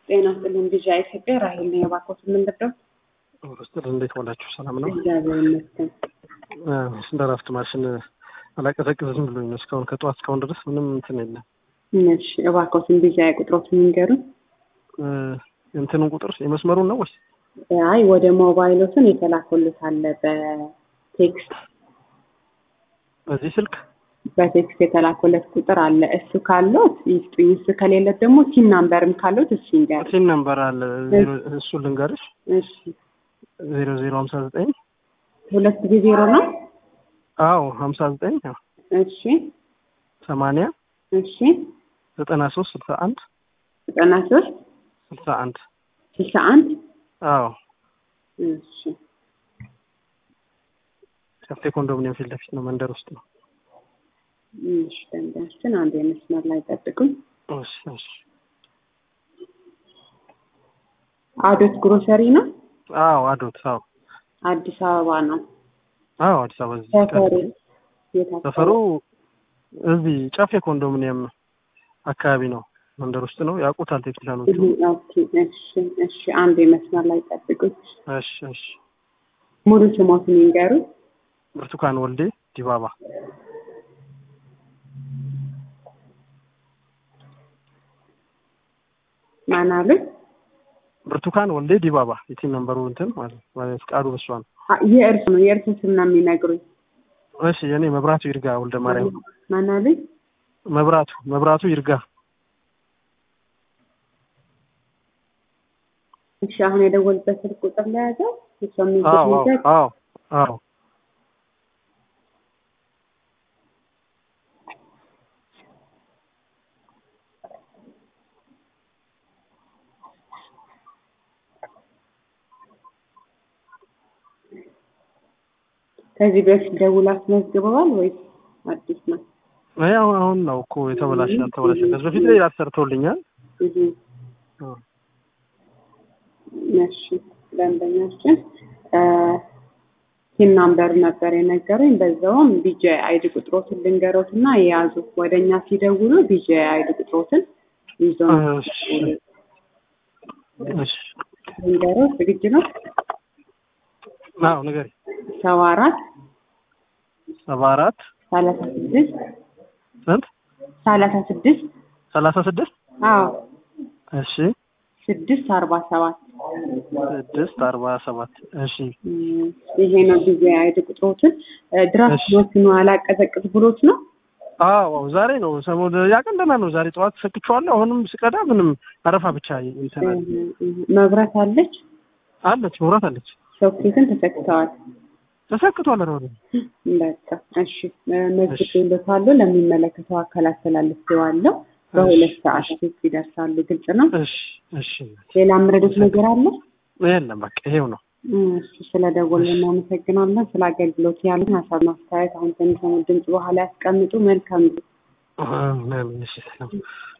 ጤና ይስጥልኝ ልጅ ኢትዮጵያ ራሄል ነው የባኮት የምንረዳው። ስጥል እንዴት ዋላችሁ? ሰላም ነው? እግዚአብሔር ይመስገን። እንደ ረፍት ማሽን አላቀዘቅዝም ብሎኝ ነው እስካሁን ከጠዋት እስካሁን ድረስ ምንም እንትን የለም። እሺ እባኮትን ልጅ ቁጥሮት የሚንገሩን። እንትኑን ቁጥር የመስመሩን ነው ወይስ? አይ ወደ ሞባይሎትን የተላኩልት አለ በቴክስት በዚህ ስልክ በቴክስት የተላኩለት ቁጥር አለ። እሱ ካለት ይስጡኝ። እሱ ከሌለት ደግሞ ቲም ናምበርም ካለት እሱ ይንገር። ሲም ነምበር አለ እሱ ልንገርሽ። እሺ ዜሮ ዜሮ ሀምሳ ዘጠኝ ሁለት ጊዜ ዜሮ ነው። አዎ ሀምሳ ዘጠኝ እሺ ሰማንያ እሺ ዘጠና ሶስት ስልሳ አንድ ዘጠና ሶስት ስልሳ አንድ ስልሳ አንድ አዎ እሺ ጨፌ ኮንዶሚኒየም ፊት ለፊት ነው፣ መንደር ውስጥ ነው። እሺ ደንበኛችን አንድ የመስመር ላይ ጠብቁኝ። እሺ እሺ አዶት ግሮሰሪ ነው። አዎ አዶት አዎ አዲስ አበባ ነው። አዎ አዲስ አበባ እዚህ ሰፈሩ የት አካባቢ? ሰፈሩ እዚህ ጨፌ ኮንዶሚኒየም አካባቢ ነው፣ መንደር ውስጥ ነው። ያውቁታል ቴክኒሻኖቹ። ኦኬ፣ እሺ እሺ አንድ የመስመር ላይ ጠብቁኝ። እሺ እሺ ሙሉ ስሞትን ይንገሩ። ብርቱካን ወልዴ ዲባባ ማን አሉ? ብርቱካን ወልዴ ዲባባ የቲም ነምበሩ እንትን ማለት ማለት ፍቃዱ በሷ ነው። አ- የእርሱ ነው የእርሱ ስም ነው የሚነግሩኝ። እሺ የኔ መብራቱ ይርጋ ወልደ ማርያም ማን አሉ? መብራቱ መብራቱ ይርጋ እሺ አሁን የደወልበት ስልክ ቁጥር ላይ ያዘው እሷ አዎ የሚገኝ አዎ አዎ አዎ ከዚህ በፊት ደውላ አስመዝግበዋል ወይስ አዲስ ነው? አይ አሁን አሁን ነው እኮ የተበላሸ አልተበላሸ ከዚህ በፊት ላይ ሰርተውልኛል። እህ እሺ ደንበኛችን ቲም ናምበር ነበር የነገሩኝ። በዛውም ቢጄ አይዲ ቁጥሮትን ልንገሮት እና የያዙ ወደ እኛ ሲደውሉ ቢጄ አይዲ ቁጥሮትን ይዞ ነው እሺ እሺ ልንገሮት። ዝግጁ ነው? አዎ ንገሪ ሰባ አራት ሰባ አራት ሰላሳ ስድስት ስንት ሰላሳ ስድስት ሰላሳ ስድስት አዎ እሺ ስድስት አርባ ሰባት ስድስት አርባ ሰባት እሺ እም፣ ይሄ ነው ጊዜ አይድ ቁጥሮትን ድራፍት እሺ። ወስኖ አላቀዘቅዝ ብሎት ነው። አዎ አዎ፣ ዛሬ ነው ሰሞኑን ያቀን ደህና ነው። ዛሬ ጠዋት ሰክቼዋለሁ። አሁንም ስቀዳ ምንም አረፋ ብቻ እንትን አለ። እህ፣ እህ፣ መብራት አለች፣ አለች መብራት አለች ሶኬትን ተሰክተዋል። ተሰክቷል። ረ በቃ እሺ፣ መዝግቤልዎታለሁ። ለሚመለከተው አካል አስተላልፌዋለሁ። በሁለት ሰዓት ውስጥ ይደርሳሉ። ግልጽ ነው። እሺ እሺ። ሌላ የምረዱት ነገር አለ? የለም በቃ ይሄው ነው። እሺ፣ ስለደወሉ እናመሰግናለን። ስለ አገልግሎት ያሉን ሀሳብ ማስተያየት አሁን ከሚሰሙ ድምጽ በኋላ ያስቀምጡ። መልካም ጊዜ። አሜን። እሺ ሰላም